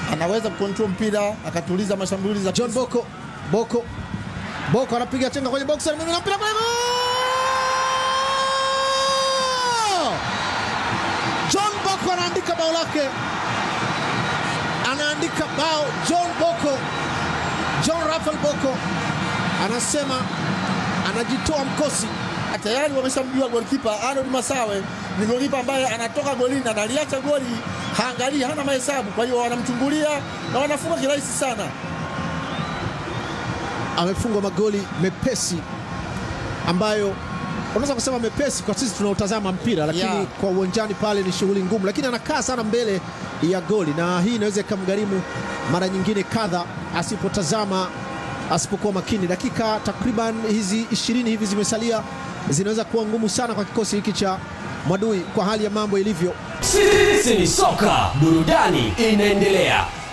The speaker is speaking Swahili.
anaweza kucontrol mpira akatuliza mashambulizi ya John Boko Boko Boko anapiga chenga kwenye box anamimina mpira kule goal! John Boko anaandika bao lake, anaandika bao John Boko, John Rafael Boko anasema anajitoa mkosi. tayari wameshamjua golikipa Arnold Masawe ni golikipa ambaye anatoka golini analiacha goli, haangalii, hana mahesabu. Kwa hiyo wanamchungulia na wanafunga kirahisi sana. amefungwa magoli mepesi ambayo unaweza kusema mepesi kwa sisi tunaotazama mpira, lakini Yeah. kwa uwanjani pale ni shughuli ngumu, lakini anakaa sana mbele ya goli, na hii inaweza ikamgharimu mara nyingine kadha asipotazama, asipokuwa makini. Dakika takriban hizi ishirini hivi zimesalia, zinaweza kuwa ngumu sana kwa kikosi hiki cha Mwadui kwa hali ya mambo ilivyo. Sisi ni soka, burudani inaendelea.